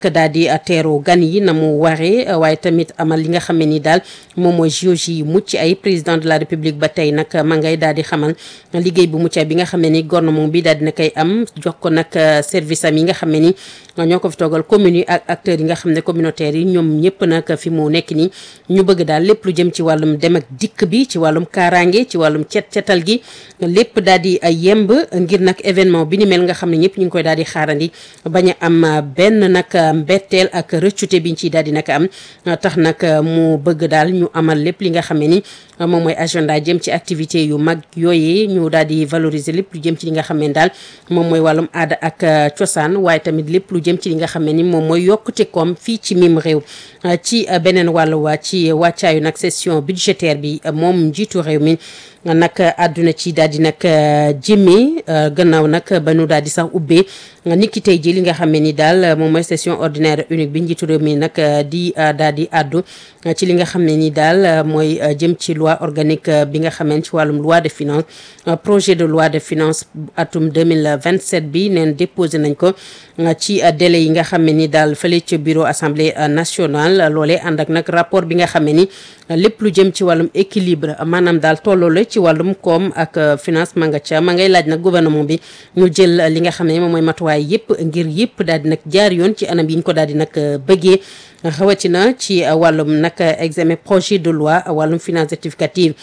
daal di teeru gan yi na mu waree waaye tamit amal li nga xam ne ni daal moom mooy JOJ yi mucc ay président de la république ba tey nag ma ngay daal di xamal liggéey bu mucc ay bi nga xam ne ni gouvernement bi daal dina koy am jox ko nag service am yi nga xam ne ni ñoo ko fi toogal communes yi ak acteurs yi nga xam ne communautaires yi ñoom ñëpp nag fi mu nekk nii ñu bëgg daal lépp lu jëm ci wàllum dem ak dikk bi ci wàllum kaaraange ci wàllum cet cetal gi lépp daal di yemb ngir nag événement bi ni mel nga xam ne ñëpp ñu ngi koy daal di xaarandi bañ a am benn nag mbetteel ak rëccute biñ ciy daal di nag am tax nag mu bëgg daal ñu amal lépp li nga xam ne ni moom mooy agenda jëm ci activité yu mag yooyee ñu daal di valoriser lépp lu jëm ci li nga xam ne daal moom mooy wàllum aada ak cosaan waaye tamit lépp lu jëm ci li nga xam ne ni moom mooy yokkute koom fii ci mim réew ci beneen wàllu waa ci wàccaayu nag session budgétaire bi moom njiitu réew mi nag àdduna ci daal di nag jëmee gannaaw nag ba nu daal di sax ubbee niki tey ji li nga xam ne ni daal moom mooy session ordinaire unique bi njiitu réew mi nag di daal di àddu ci li nga xam ne ni daal mooy jëm ci loi organique bi nga xam ne ci wàllum loi de finance projet de loi de finance atum 2027 bi neen déposé nañ ko ci délai yi nga xam ne ni daal fële ca bureau assemblée nationale loolee ànd ak nag rapport bi nga xam ne ni lépp lu jëm ci wàllum équilibre maanaam daal tolloole ci wàllum koom ak finance ma nga ca ma ngay laaj nag gouvernement bi ñu jël li nga xam ne moom mooy matuwaay yëpp ngir yëpp daal di nag jaar yoon ci anam yi ñu ko daal di nag bëggee rawatina ci wàllum nag examen projet de loi wàllum finance rectificative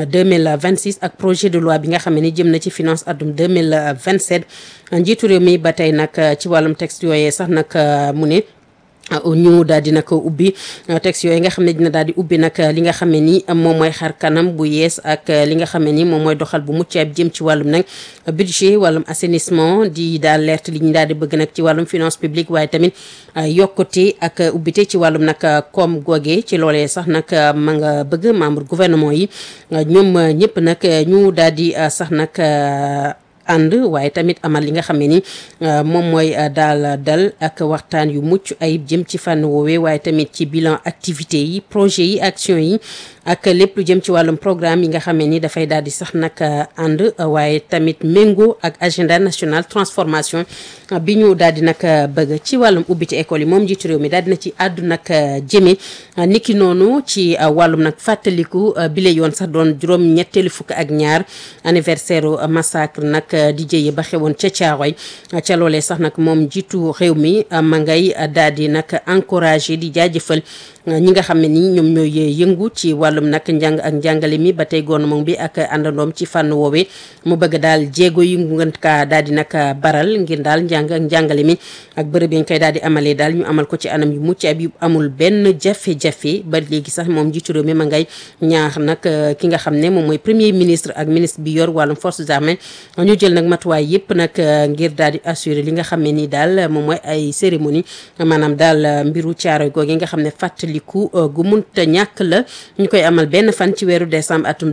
2026 ak projet de loi bi nga xam ne ni jëm na ci finance atum 2027 njiitu réew mi ba tey nag ci wàllum texte yooyee sax nag mu ne ñu daal di nag ubbi texte yooyu nga xam ne dina daal di ubbi nag li nga xam ne ni moom mooy xar kanam bu yees ak li nga xam ne ni moom mooy doxal bu mucc ayib jëm ci wàllum nag budget wàllum assainissement di daal leert li ñu daal di bëgg nag ci wàllum finance publique waaye tamit yokkute ak ubbite ci wàllum nag koom googe ci loolee sax nag ma nga bëgg membre gouvernement yi ñoom ñëpp nag ñu daal di sax nag ànd waaye tamit amal li nga xam ne ni moom mooy daal dal ak waxtaan yu mucc ayib jëm ci fànn woowee waaye tamit ci bilan activité yi projet yi action yi ak lépp lu jëm ci wàllum programme yi nga xam ne ni dafay daal di sax nag ànd waaye tamit méngoo ak agenda national transformation bi ñu daal di nag bëgg ci wàllum ubbite école yi moom njiitu réew mi daal dina ci àddu nag jëme niki noonu ci wàllum nag fàttaliku bile yoon sax doon juróom ñetteelu fukk ak ñaar anniversaire massacre nag di jëye ba xewoon ca Caaroy ca loolee sax nag moom njiitu réew mi ma ngay daal di nag encouragé di jaajëfal ñi nga xam ne ni ñoom ñooy yëngu ci wàllum nag njàng ak njàngale mi ba tey gouvernement bi ak àndandoom ci fànn woowee mu bëgg daal jéego yi ngeen kaa daal di nag baral ngir daal njàng ak njàngale mi ak bërëb yi ñu koy daal di amalee daal ñu amal ko ci anam yu mucc ayib yu amul benn jafe-jafe ba léegi sax moom njiitu réew mi ma ngay ñaax nag ki nga xam ne moom mooy premier ministre ak ministre bi yor wàllum forces armées ñu jël nag matuwaay yëpp nag ngir daal di assurer li nga xam ne nii daal moom mooy ay cérémonie maanaam daal mbiru caaroy googu nga xam ne fàttaliku gu munta ñàkk la ñu koy amal benn fan ci weeru décembre atum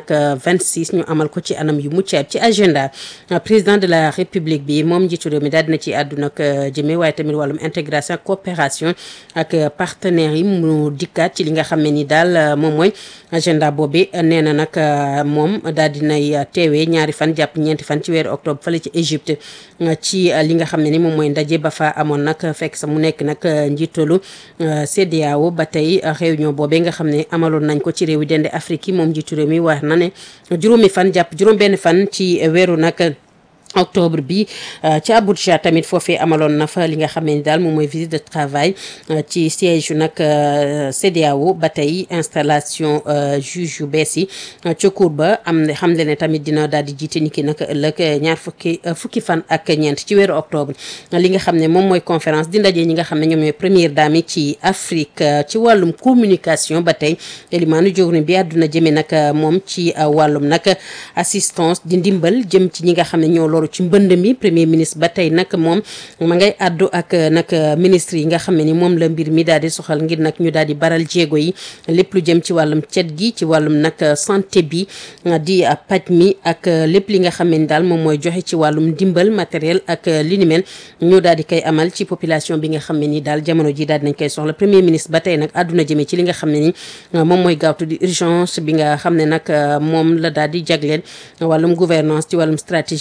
2026 ñu amal ko ci anam yu mucc ayib ci agenda président de la république bi moom njiitu réew mi daal dina ci àdduna ak jëme waaye tamit wàllum intégration ak coopération ak partenaires yi mu dikkaat ci li nga xam ne ni daal moom mooy agenda boobi nee na nag moom daal dinay teewee ñaari fan jàpp ñeenti fan ci weeru octobre fële ci Égypte ci li nga xam ne ni moom mooy ndaje ba fa amoon nag fekk sa mu nekk nag njiitalu CEDEAO ba tey réunion boobee nga xam ne amaloon nañ ko ci réew yi dende Afrique yi moom njiitu réew mi wax na ne juróomi fan jàpp juróom benn fan ci weeru nag octobre bi ci Abuja tamit foofee amaloon na fa li nga xam ne ni daal moom mooy visite de travail ci siège yu nag CEDEAO ba tey installation juge yu bees yi ca cour ba am na xam le ne tamit dina daal di jiite ni ki nag ëllëg ñaar fukki fukki fan ak ñeent ci weeru octobre li nga xam ne moom mooy conférence di ndaje ñi nga xam ne ñoom ñooy première dame yi ci Afrique ci wàllum communication ba tey Elimaanu Jawriñ bi àdduna jëme nag moom ci wàllum nag assistance di ndimbal jëm ci ñi nga xam ne ñoo loru ci mbënd mi premier ministre ba tey nag moom ma ngay àddu ak nag ministre yi nga xam ne ni moom la mbir mi daal di soxal ngir nag ñu daal di baral jéego yi lépp lu jëm ci wàllum cet gi ci wàllum nag santé bi di paj mi ak lépp li nga xam ne ni daal moom mooy joxe ci wàllum ndimbal matériel ak li ni mel ñu daal di koy amal ci population bi nga xam ne ni daal jamono ji daal dinañ koy soxla premier ministre ba tey nag àdduna jëmee ci li nga xam ne ni moom mooy gaawtu di urgence bi nga xam ne nag moom la daal di jagleen wàllum gouvernance ci wàllum stratégie nationale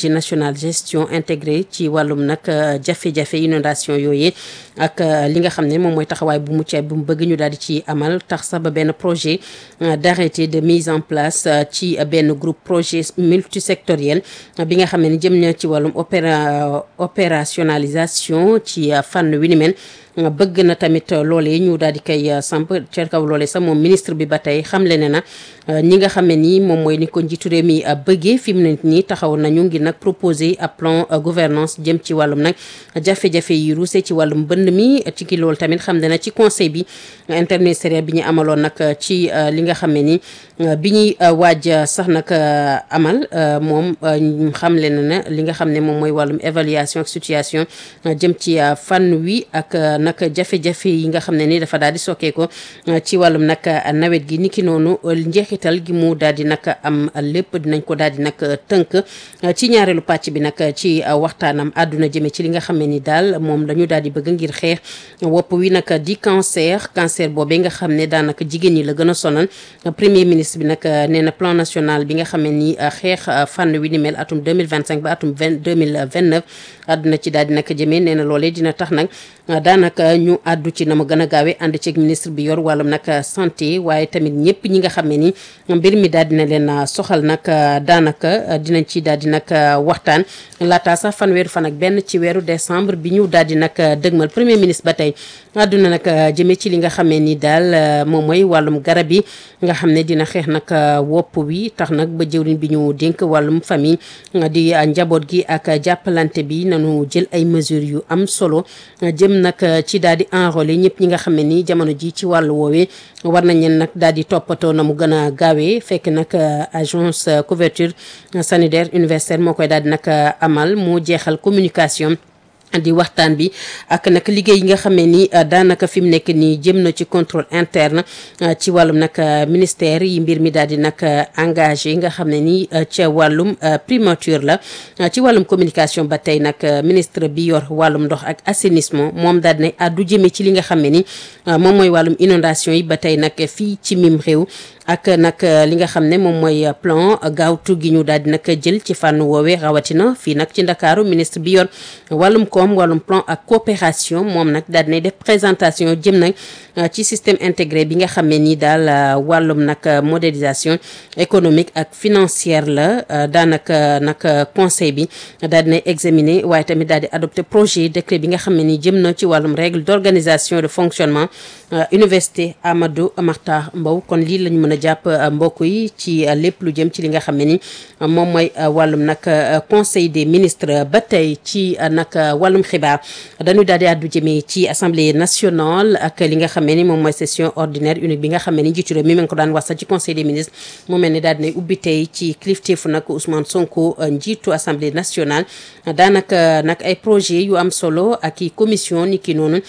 nationale gestion intégrée ci wàllum nag jafe-jafe inondation yooyu ak li nga xam ne moom mooy taxawaay bu mucc bu mu bëgg ñu daal di ci amal tax sax ba benn projet d'arrêté de mise en place ci benn groupe projet multisectoriel bi nga xam ne jëm na ci wàllum opéra opérationnalisation ci fànn wi ni mel bëgg na tamit loolee ñu daal di koy samp ca kaw loolee sax moom ministre bi ba tey xamle ne na ñi nga xam ne nii moom mooy ni ko njiitu réew mi bëggee fi mu ne nii taxaw nañu ngir nag proposer ab plan gouvernance jëm ci wàllum nag jafe-jafe yi ruuse ci wàllum bënd mi ci ki loolu tamit xam ne na ci conseil bi interministériel bi ñu amaloon nag ci li nga xam ne ni bi ñuy waaj sax nag amal moom xamle na na li nga xam ne moom mooy wàllum évaluation ak situation jëm ci fànn wi ak nag jafe-jafe yi nga xam ne ni dafa daal di sokkee ko ci wàllum nag nawet gi niki noonu njeexital gi mu daal di nag am lépp dinañ ko daal di nag tënk ci ñaareelu pàcc bi nag ci waxtaanam àdduna jëme ci li nga xam ne ni daal moom dañu daal di bëgg ngir xeex wopp wi nag di cancer cancer boobee nga xam ne daanaka jigéen ñi la gën a sonal premier ministre bi nag nee na plan national bi nga xam ne ni xeex fànn wi ni mel atum 2025 ba atum 2029 àdduna ci daal di nag jëmee nee na loolee dina tax nag daanaka ñu àddu ci na mu gën a gaawee ànd ceeg ministre bi yor wàllum nag santé waaye tamit ñëpp ñi nga xam ne ni mbir mi daal dina leen soxal nag daanaka dinañ ci daal di nag waxtaan laata sax fanweeru fan ak benn ci weeru décembre bi ñu daal di nag dëgmal premier ministre ba tey àdduna nag jëmee ci li nga xam ne ni daal moom mooy wàllum garab yi nga xam ne dina xeex nag wopp wi tax nag ba jëwriñ bi ñu dénk wàllum famille di njaboot gi ak jàppalante bi nanu jël ay mesures yu am solo jëm nag ci daal di enrôler ñëpp ñi nga xam ne ni jamono ji ci wàllu woowee war nañ leen nag daal di toppatoo na mu gën a gaawee fekk nag agence couverture sanitaire universelle moo koy daal di nag amal moo jeexal communication di waxtaan bi ak nag liggéey yi nga xam ne ni daanaka fi mu nekk nii jëm na ci contrôle interne ci wàllum nag ministère yi mbir mi daal di nag engagé nga xam ne ni ca wàllum primature la ci wàllum communication ba tey nag ministre bi yor wàllum ndox ak assainissement moom daal di addu jëmee ci li nga xam ne ni moom mooy wàllum inondation yi ba tey nag fii ci mim réew ak nag li nga xam ne moom mooy plan gaawtu gi ñu daal di nag jël ci fànn woowee rawatina fii nag ci ndakaaru ministre bi yor wàllum koom wàllum plan ak coopération moom nag daal dinay def présentation jëm nag ci système intégré bi nga xam ne nii daal wàllum nag modélisation économique ak financière la daanaka nag conseil bi daal dinay examiner waaye tamit daal di adopté projet décret bi nga xam ne nii jëm na ci wàllum règle d'organisation de fonctionnement université Amadou Mahtar Mbow kon lii lañu mën a jàpp mbokk yi ci lépp lu jëm ci li nga xam ne ni moom mooy wàllum nag conseil des ministres ba tey ci nag wàllum xibaar dañu daal di àddu jëmee ci assemblée nationale ak li nga xam ne ni moom mooy session ordinaire unique bi nga xam ne ni njiitu réew mi ngi ko daan wax sax ci conseil des ministres mu mel ni daal dinay ubbi tey ci kilifteefu nag Ousmane Sonko njiitu assemblée nationale daanaka nag ay projet yu am solo ak i commission ni ki noonu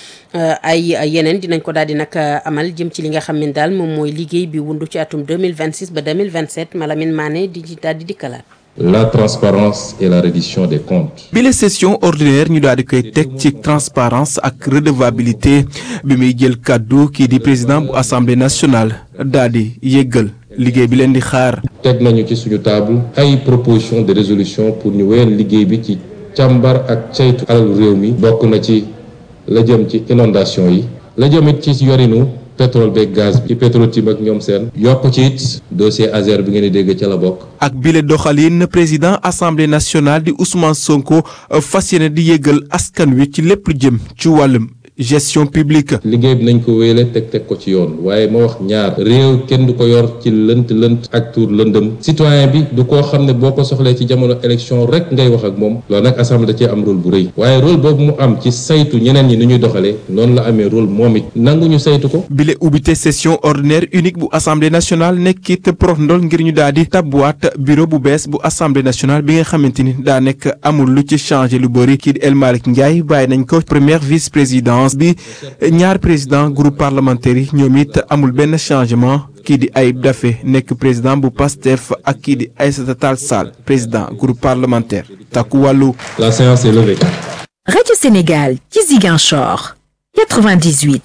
ay yeneen dinañ ko daal di nag amal jëm ci li nga xam ne daal moom mooy liggéey bi wundu ci atum 2026 ba 2027 Malamine Mané di daal di dikkalaat la transparence et la reddition des comptes. bi la session ordinaire ñu daal di koy teg ci transparence ak redevabilité bi muy jël kàddu kii di président bu assemblée nationale daal di yëggal liggéey bi leen di xaar. teg nañu ci suñu table ay proposition de résolution pour ñu wéyal liggéey bi ci càmbar ak ceytu alalu réew mi. bokk na ci la jëm ci inondation yi. la jëm it ci yorinu. pétrole beeg gaz bi ci Petro-Tim ak ñoom seen yokk ci it dossier Azer bi ngeen di dégg ca la bokk ak bile doxalin président assemblée nationale di Ousmane Sonko fas yéene di yëgal askan wi ci lépp lu jëm ci wàllum gestion publique. liggéey bi nañ ko wéyale teg teg ko ci yoon waaye ma wax ñaar réew kenn du ko yor ci lënt lënt ak tuur lëndëm citoyen bi du koo xam ne boo ko soxlee ci jamono élection rek ngay wax ak moom loolu nag assemblée da cee am rôle bu rëy waaye rôle boobu mu am ci saytu ñeneen ñi ni ñuy doxalee noonu la amee rôle moom it nanguñu saytu ko. bile ubbite session ordinaire unique bu assemblée nationale nekkit prof ndol ngir ñu daal di tabbuwaat bureau bu bees bu assemblée nationale bi nga xamante ni daa nekk amul lu ci changé lu bëri kii di El Malick Ndiaye bàyyi nañ ko première vice présidence bi ñaar président groupe parlementaire yi ñoom it amul benn changement kii di Ayib Daffé nekk président bu PASTEF ak kii di Aïssata Tall Sall président groupe parlementaire takku wàllu. La séance est levée. Radio Sénégal ci Ziguinchor 98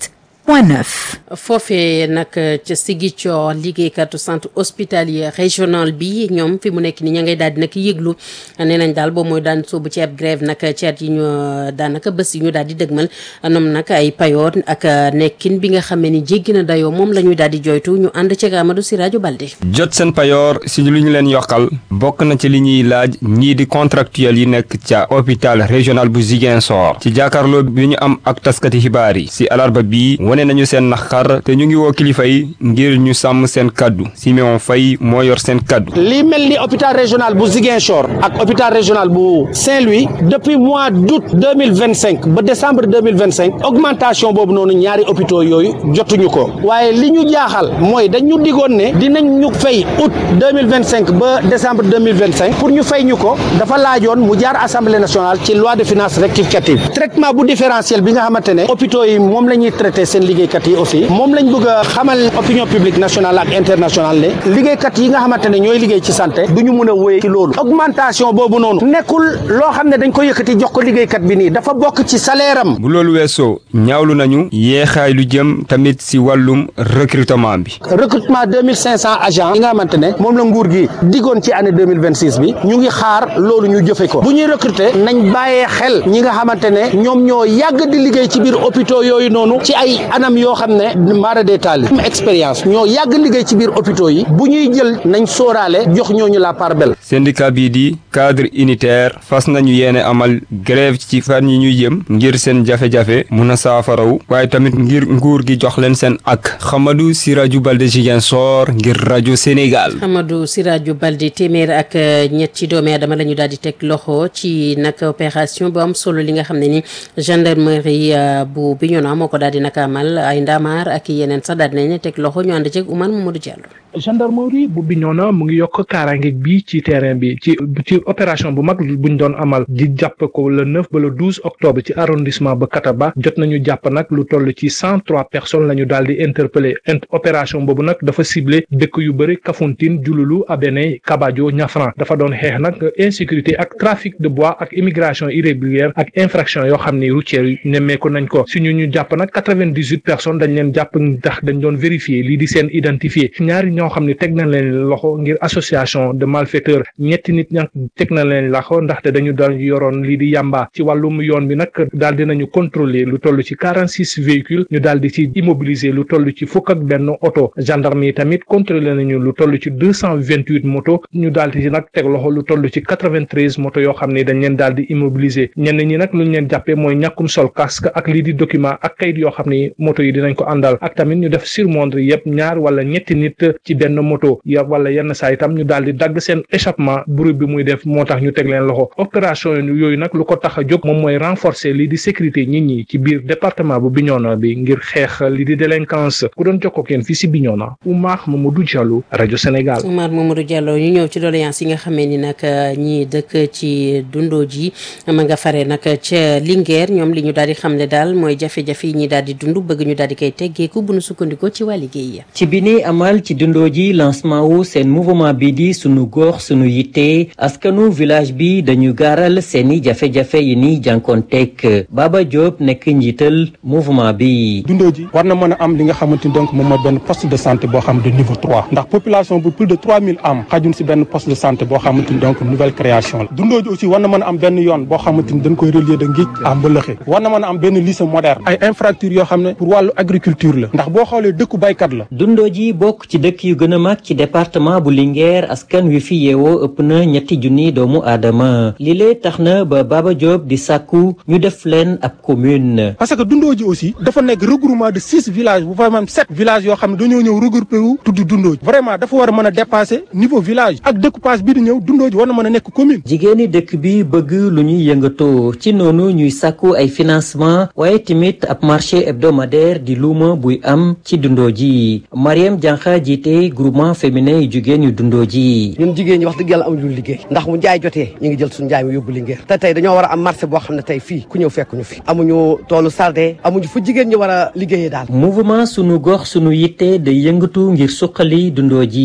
point neuf. foofee nag ca Ziguinchor liggéeykatu centre hospitalier régional bi ñoom fi mu nekk ni ña ngay daal di nag yëglu nee nañ daal boo mooy daan soobu ci ab grève nag ci at yi ñu daanaka bés yi ñu daal di dëgmal ñoom nag ay payoor ak nekkin bi nga xam ne ni jéggi na dayoo moom la ñuy daal di joytu ñu ànd ci Amadou Sirajo Balde. jot seen payoor si lu ñu leen yokkal bokk na ci li ñuy laaj ñii di contractuel yi nekk ca hôpital régional bu Ziguinchor ci jàkkaarloo bi ñu am ak taskati xibaar yi si alarba bii wane nañu seen naqar te ñu ngi woo kilifa yi ngir ñu sàmm seen kaddu Siméon Faye moo yor seen kaddu. li mel ni hôpital régional bu Ziguinchor ak hôpital régional bu Saint-Louis depuis mois d'août deux mille vingt cinq ba décembre deux mille vingt cinq augmentation boobu noonu ñaari hôpitaux yooyu jotuñu ko waaye li ñu jaaxal mooy dañu digoon ne dinañ ñu fay août deux mille vingt cinq ba décembre deux mille vingt cinq pour ñu fay ñu ko dafa laajoon mu jaar assemblée nationale ci loi de finances rectificative traitement bu différentiel bi nga xamante ne hôpitaux yi moom la ñuy traité seen liggéeykat yi aussi moom lañ bëgg a xamal opinion publique nationale ak internationale ne liggéeykat yi nga xamante ne ñooy liggéey ci santé du ñu mën a wéy ci loolu augmentation boobu noonu nekkul loo xam ne dañ ko yëkkati jox ko liggéeykat bi nii dafa bokk ci salaire am bu loolu weesoo ñaawlu nañu yeexaay lu jëm tamit si wàllum recrutement bi. recrutement deux mille cinq cent agents yi nga xamante ne moom la nguur gi diggoon ci année deux mille vingt six bi ñu ngi xaar loolu ñu jëfe ko bu ñuy recruter nañ bàyyee xel ñi nga xamante ne ñoom ñoo yàgg di liggéey ci biir hôpitaux yooyu noonu ci ay anam yoo xam ne mara détaillé expérience ñoo yàgg liggéey ci biir hôpitaux yi bu ñuy jël nañ sóoraale jox ñooñu la part belle. syndicat bii di cadre unitaire fas nañu yéene amal grève ci fan yi ñuy jëm ngir seen jafe-jafe mun a saafaraw waaye tamit ngir nguur gi jox leen seen ak Xamadou Siraju Balde Ziguinchor ngir rajo Sénégal. Xamadou Siraju Balde téeméer ak ñett ci doomi aadama la ñu daal di teg loxo ci nag opération bu am solo li nga xam ne ni gendarmerie bu Bignona moo ko daal di nag amal ay ndamaar ak yeneen sax daal di nañ teg loxo ñu ànd ceeg Oumar Mamadou Diallo. gendarmerie bu Bignona mu ngi yokk kaaraange bi ci terrain bi ci ci opération bu mag buñ doon amal di jàpp ko le 9 ba le 12 octobre ci arrondissement ba Kataba jot nañu jàpp nag lu toll ci 103 personnes la ñu daal di interpellé opération boobu nag dafa ciblé dëkk yu bëri Kafountine Diouloulou Abéné Kabadio Niafran dafa doon xeex nag insécurité ak trafic de bois ak immigration irrégulière ak infraction yoo xam ni routière yi nemmeeku nañ ko suñu ñu jàpp nag 98 personnes dañ leen jàpp ndax dañ doon vérifier lii di seen identifié ñaari ñoo xam ne teg nañ leen loxo ngir association de malfaiteurs ñetti nit ña teg na leen loxo ndaxte dañu doon yoroon lii di yàmba ci wàllum yoon bi nag daal dinañu contrôler lu toll ci 46 véhicules ñu daal di ci immobiliser lu toll ci fukk ak benn oto gendarme yi tamit contrôler nañu lu toll ci 228 moto ñu daal di ci nag teg loxo lu toll ci 93 moto yoo xam ne dañ leen daal di immobiliser ñenn ñi nag lu ñu leen jàppee mooy ñàkkum sol casque ak lii di document ak kayit yoo xam ni moto yi dinañ ko àndal ak tamit ñu def surmondre yëpp ñaar wala ñetti nit ci benn moto ya wala yenn saa itam ñu daal di dagg seen échappement bruit bi muy def moo tax ñu teg leen loxo opération yooyu nag lu ko tax a jóg moom mooy renforcer lii di sécurité nit ñi ci biir département bu Bignona bi ngir xeex lii di délinquance ku doon jokkoo kenn fii si Bignona Oumar Mamadou Diallo rajo Sénégal. Oumar Mamadou Diallo ñu ñëw ci doléance yi nga xamee ni nag ñi dëkk ci dundoo ji ma nga fare nag ca Linguère ñoom li ñu daal di xamle daal mooy jafe-jafe yi ñi daal di dund bëgg ñu daal di koy teggeeku bu nu sukkandikoo ci waa liggéey ya ci bi ni amal ci dundoo ji lancement wu seen mouvement bi di sunu gox sunu yitte askanu village bi dañu gaaral seeni jafe-jafe yi ni jànkoonteeg Baba Diop nekk njiital mouvement bi. dundoo ji war na mën a am li nga xamante ni donc moom mooy benn poste de santé boo xam de niveau trois ndax population bu plus de trois mille am xajun si benn poste de santé boo xamante ni donc nouvelle création la dundoo ji aussi war na mën a am benn yoon boo xamante ni dañ koy relier de Ngij à Mbëlëxe war na mën a am benn lycée moderne ay infrastructures yoo xam ne pour wàllu agriculture la ndax boo xoolee dëkku baykat la dundoo ji bokk ci dëkk yu gën a mag ci département bu Linguère askan wi fi yeewoo ëpp na ñetti junni doomu aadama li lee tax na ba Baba Diop di sàkku ñu def leen ab commune. parce que dundoo ji aussi dafa nekk regroupement de six villages bu fa même sept villages yoo xam ne dañoo ñëw regroupé wu tudd dundoo ji vraiment dafa war a mën a dépasser niveau village ak découpage bi di ñëw dundoo ji war na mën a nekk commune. jigéeni dëkk bi bëgg lu ñuy yëngatoo ci noonu ñuy sàkku ay financement waaye tamit ab marché hebdomadaire di luuma buy am ci dundoo ji Mariam Diankha jiite groupement féminin yu jigéen yu dundoo ji. ñun jigéen ñi wax dëgg yàlla amuñu liggéey ndax mu njaay jotee ñu ngi jël suñu njaay mi yóbbu Linguère te tey dañoo war a am marché boo xam ne tey fii ku ñëw fekk ñu fi amuñu toolu sarde amuñu fu jigéen ñi war a liggéeyee daal mouvement sunu gox sunu yitte day yëngatu ngir suqali dundoo ji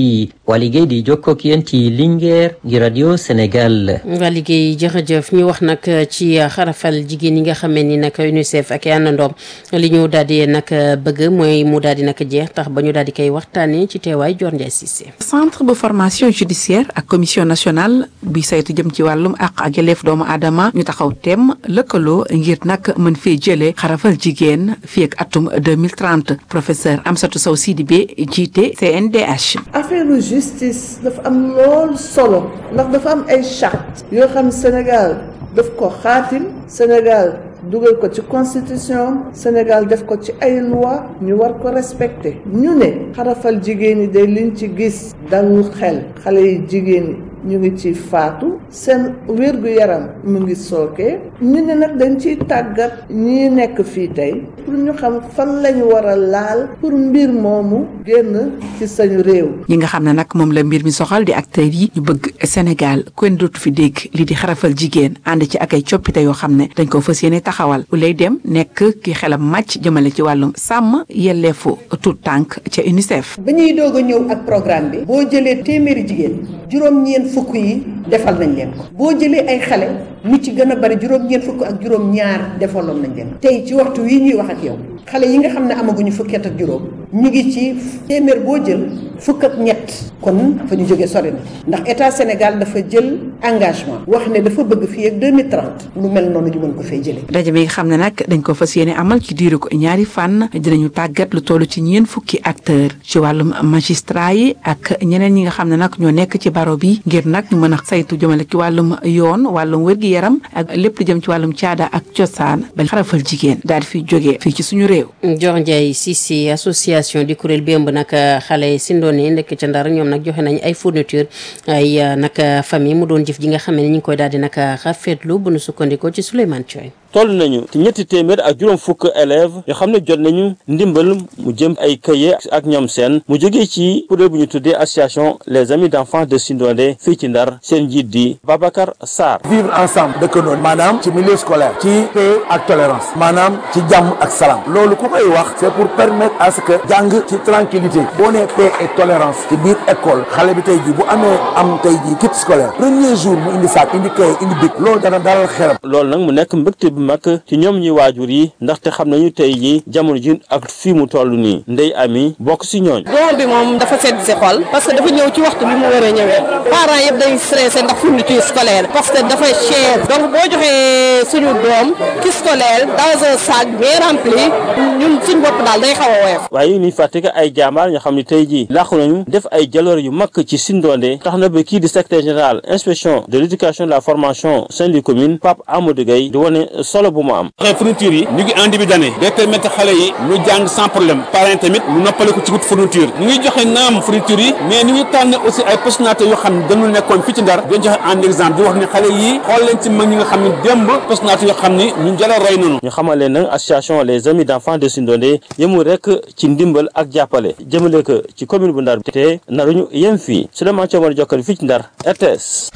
waa liggéey di jokkoo ak yéen ci Linguère gi rajo Sénégal. waa liggéey jërëjëf ñu wax nag ci xarafal jigéen yi nga xamee ni nag UNICEF ak àndandoom li ñu daal di nag bëgg mooy mu daal di nag jeex tax ba ñu daal di koy waxtaanee ci teewaay Dior Ndiaye Cissé. centre bu formation judiciaire ak commission nationale bi saytu jëm ci wàllum àq ak yelleef doomu aadama ñu taxaw tem lëkkaloo ngir nag mën fee jëlee xarafal jigéen fii ak atum 2030 professeur Amsatou Sow Sidibé jiite CNDH. affaire justice dafa am lool solo ndax dafa am ay charte yoo xam Sénégal daf ko xaatim Sénégal dugal ko ci constitution Sénégal def ko ci ay loi ñu war ko respecter ñu ne xarafal jigéen ñi de liñ ci gis dalul xel xale yi jigéen ñi ñu ngi ci faatu seen wér-gu-yaram mu ngi sooke ñu ne nag dañ ciy tàggat ñi nekk fii tey pour ñu xam fan lañu war a laal pour mbir moomu génn ci sañu réew ñi nga xam ne nag moom la mbir mi soxal di acteurs yi ñu bëgg Sénégal kenn dootu fi dégg li di xarafal jigéen ànd ci ak ay coppite yoo xam ne dañ ko fas yéene taxawal bu lay dem nekk ki xelam màcc jëmale ci wàllum sàmm yelleefu tout tànk ca UNICEF. ba ñuy doog a ñëw ak programme bi boo jëlee téeméeri jigéen juróom-ñeent fukk yi defal nañ leen ko boo jëlee ay xale ñu ci gën a bari juróom-ñeent fukk ak juróom-ñaar defaloon nañ leen ko tey ci waxtu wii ñuy wax ak yow xale yi nga xam ne amaguñu fukket ak juróom ñu ngi ci téeméer boo jël fukk ak ñett kon fa ñu jógee sori na ndax état Sénégal dafa jël engagement wax ne dafa bëgg fii ak 2030 lu mel noonu ñu mën ko fay jëlee. rajo bi nga xam ne nag dañ ko fas yéene amal ci diiru ko ñaari fànn dinañu tàggat lu toll ci ñeen fukki acteur ci wàllum magistrat yi ak ñeneen ñi nga xam ne nag ñoo nekk ci baro bi ngir nag ñu mën a saytu jëmale ci wàllum yoon wàllum wér-gi-yaram ak lépp lu jëm ci wàllum caada ak cosaan ba xarafal jigéen daal di fiy jógee fii ci suñu réew. Dior Ndiaye Cissé association di kuréel bi ëmb nag xale si ndoone nekk ca Ndar ñoom nag joxe nañ ay fourniture ay nag famille mu doon jëf ji nga xam ne ñu ngi koy daal di nag rafetlu bu nu sukkandikoo ci Souleymane Thioye toll nañu ci ñetti téeméer ak juróom fukk élèves yoo xam ne jot nañu ndimbal mu jëm ay këye ak ñoom seen mu jógee ci kuréel bu ñu tuddee association les amis d'enfants de Sindondé fii ci Ndar seen njiit di Babacar Sarr. vivre ensemble dëkkandoo maanaam ci milieu scolaire ci paix ak tolérance maanaam ci jàmm ak salaam loolu ku koy wax c'est pour permettre à ce que jàng ci tranquillité boo nee paix et tolérance ci biir école xale bi tey ji bu amee am tey ji kit scolaire premier jour mu indi saak indi këye indi bic loolu dana dalal xelam. loolu nag mu nekk mbégte bu mag ci ñoom ñi waajur yi ndaxte xam nañu tey ji jamono ji ak fii mu toll nii ndey ami bokk si ñooñ doom bi moom dafa sedd si xol parce que dafa ñëw ci waxtu bi mu war a ñëwee parents yëpp dañuy stressé ndax fourniture scolaire parce que dafay cher donc boo joxee suñu doom ki scolaire dans un sac bien rempli ñun suñu bopp daal day xaw a woyof waaye ñuy fàtte que ay jaambaar ñoo xam ne tey ji làqu nañu def ay jaloor yu mag ci Sindondé tax na ba kii di secrétaire général inspection de l'éducation de la formation Saint-Louis commune Pape Amadou Gueye di wane solo bu mu am xëy fourniture yi ñu ngi en début d'année day permettre xale yi ñu jàng sans problème parents tamit ñu noppale ko ci wut fourniture ñu ngi joxe naam fourniture yi mais ñu ngi tànn aussi ay personnalités yoo xam ne dañu nekkoon fii ci Ndar dañ joxe en exemple di wax ne xale yi xool leen ci mag ñi nga xam ne démb personnalités yoo xam ne ñu jëla roy nañu ñu xamal leen nag association les amis d'enfants de Sindondé yemul rek ci ndimbal ak jàppale jëmale ko ci commune bu Ndar te naruñu yem fii Souleymane Thiaw jokkal fii ci Ndar RTS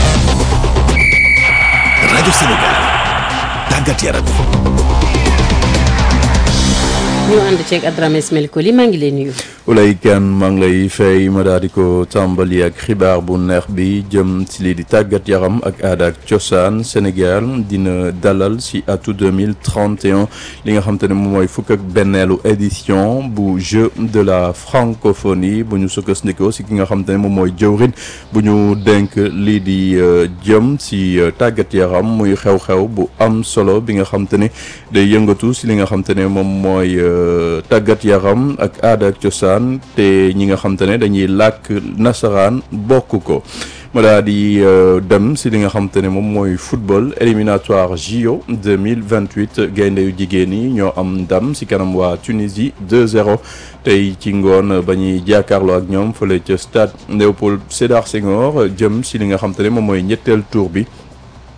rajo Sénégal tàggat yaram ñu ànd ceeg Adrame Ismaël Koli maa ngi lay nuyu. Oulay Kane maa ngi lay fay ma daal di ko tàmbali ak xibaar bu neex bi jëm ci lii di tàggat yaram ak aada ak cosaan Sénégal dina dalal ci atu 2031 li nga xam te ne moom mooy fukk ak benneelu édition bu jeu de la francophonie bu ñu sukkandikoo ci ki nga xam te ne moom mooy jëwrin bu ñu dénk lii di jëm ci tàggat yaram muy xew-xew bu am solo bi nga xam te ne day yëngatu ci li nga xam te ne moom mooy tàggat yaram ak aada ak cosaan te ñi nga xam te ne dañuy làkk nasaraan bokk ko ma daa di dem si li nga xam te ne moom mooy football éliminatoire JO 2028 gaynde yu jigéen yi ñoo am ndam si kanam waa Tunisie 2-0 tey ci ngoon ba ñuy jàkkaarloo ak ñoom fële ca stade Léopold Sédar Senghor jëm si li nga xam te ne moom mooy ñetteel tour bi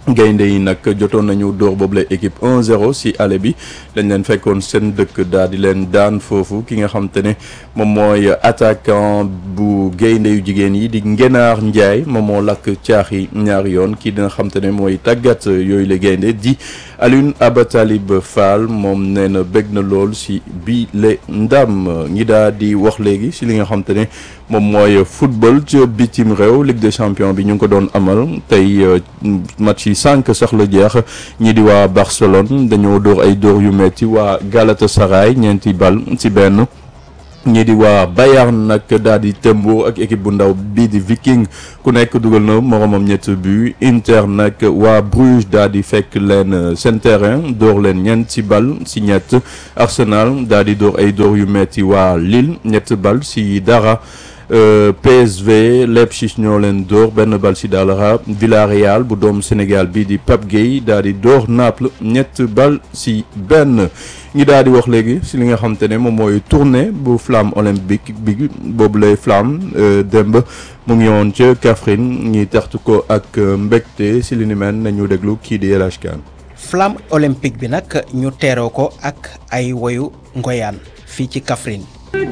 gaynde yi nag jotoon nañu dóor boobule équipe 1-0 si aller bi dañ leen fekkoon seen dëkk daal di leen daan foofu ki nga xam te ne moom mooy attaquant bu gaynde yu jigéen yi di Ngenaar Ndiaye moom moo lakk caax yi ñaari yoon kii dina xam te ne mooy tàggat yooyu la gaynde di Alioune Abatalib Fall moom nee na bég na lool si bii le ndam ñi daal di wax léegi si li nga xam te ne moom mooy football ci bitim réew Ligue des champions bi ñu ngi ko doon amal tey match yi sànq sax la jeex ñi di waa Barcelone dañoo dóor ay dóor yu metti waa Galatasaray ñeenti bal ci benn ñii di waa Bayern nag daal di tembo ak équipe bu ndaw bii di Viking ku nekk dugal na moromam ñett but Inter nag waa Bruges daal di fekk leen seen terrain dóor leen ñeent ci bal ci ñett Arsenal daal di dóor ay dóor yu metti waa Lille ñett bal ci dara PSV Leipzig ñoo leen dóor benn bal ci dara Villarreal bu doomu Sénégal bii di Pape Gueye daal di dóor Naples ñett bal ci benn ñi daal di wax léegi ci li nga xam te ne moom mooy tournée bu flamme olympique bi boobu lay flamme démb mu ngi woon ca Kaffrine ñi taxtu ko ak mbégte ci li ni mel nañu déglu kii di El Hadj Kane flamme olympique bi nag ñu teeroo ko ak ay woyu ngoyaan fii ci Kaffrine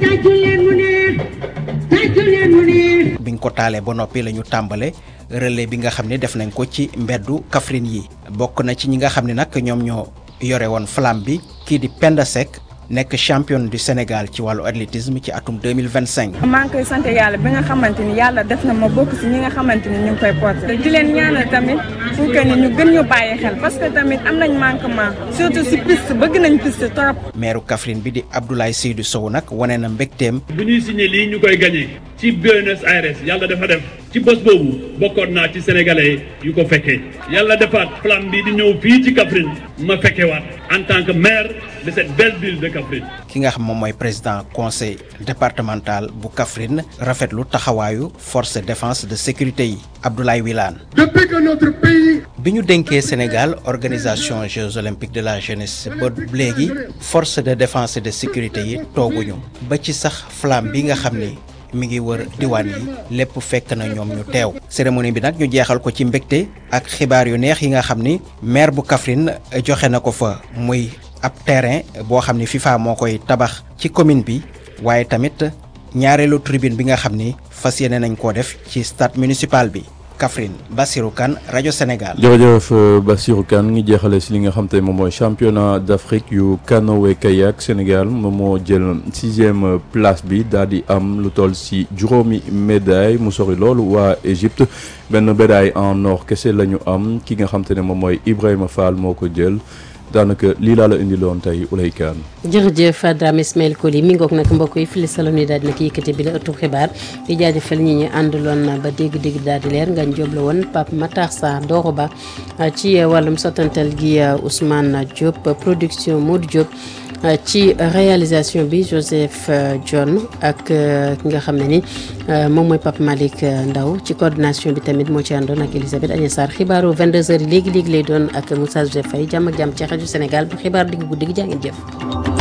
biñ ko taalee ba noppi la ñu tàmbale relais bi nga xam ne def nañ ko ci mbeddu Kaffrine yi bokk na ci ñi nga xam ne nag ñoom ñoo yore woon flamme bi kii di Penda Seck nekk championne du Sénégal ci wàllu athlétisme ci atum 2025 maa ngi koy sant yàlla bi nga xamante ni yàlla def na ma bokk si ñi nga xamante ni ñu ngi koy porté di leen ñaanal tamit pour que ni ñu gën ñu bàyyi xel parce que tamit am nañ manquement surtout si piste bëgg nañ piste trop maire Kaffrine bi di Abdoulaye Seydou Sow nag wane na mbégteem bu ñuy signé lii ñu koy gagné ci Buenos Aires yàlla dafa def ci bés boobu bokkoon naa ci sénégalais yu ko fekkee yàlla defaat flamme bi di ñëw fii ci Kaffrine ma fekkewaat en tant que maire de cette belle ville de Kaffrine ki nga xam moom mooy président conseil départemental bu Kaffrine rafetlu taxawaayu force de défense de sécurité yi Abdoulaye Wilane depuis que notre pays bi ñu dénkee Sénégal organisation Jeux olympiques de la jeunesse ba léegi force de défense et de sécurité yi tooguñu ba ci sax flamme bi nga xam ni mi ngi wër diwaan yi lépp fekk na ñoom ñu teew cérémonie bi nag ñu jeexal ko ci mbégte ak xibaar yu neex yi nga xam ni maire bu Kaffrine joxe na ko fa muy ab terrain boo xam ni FIFA moo koy tabax ci commune bi waaye tamit ñaareelu tribune bi nga xam ni fas yéene nañ koo def ci stade municipal bi Kaffrine Bassirou Kane rajo Sénégal. jërëjëf Bassirou Kane ngi jeexale si li nga xam te moom mooy championnat d'Afrique yu canoë kayak Sénégal moom moo jël sixième place bi daal di am lu toll si juróomi médaille mu sori loolu waa Égypte benn médaille en or kese la ñu am ki nga xam te ne moom mooy Ibrahima Fall moo ko jël. daanaka lii laa la indiloon tey Ulay Kaan jërëjëf Dame Ismaël Koli mi ngoog nag mbokk yi fili salon yi daal di nag yëkkati bi la ëttub xibaar di jaajëfal ñi ñu àndaloon ba dégg-dégg daal di leer nga jóob la woon Pape Matar Sarr Doro Ba ci wàllum sottantal gi Ousmane Diop production Modou Diop ci réalisation bi Joseph John ak ki nga xam ne ni moom mooy Pape Malick Ndaw ci coordination bi tamit moo ci àndoon ak Elisabeth Agnès Sarr xibaaru 22h léegi léegi lay doon ak Moussa Joseph Faye jàmm ak jàmm ci rajo Sénégal bu xibaar digg guddi gi jaa ngeen jëf.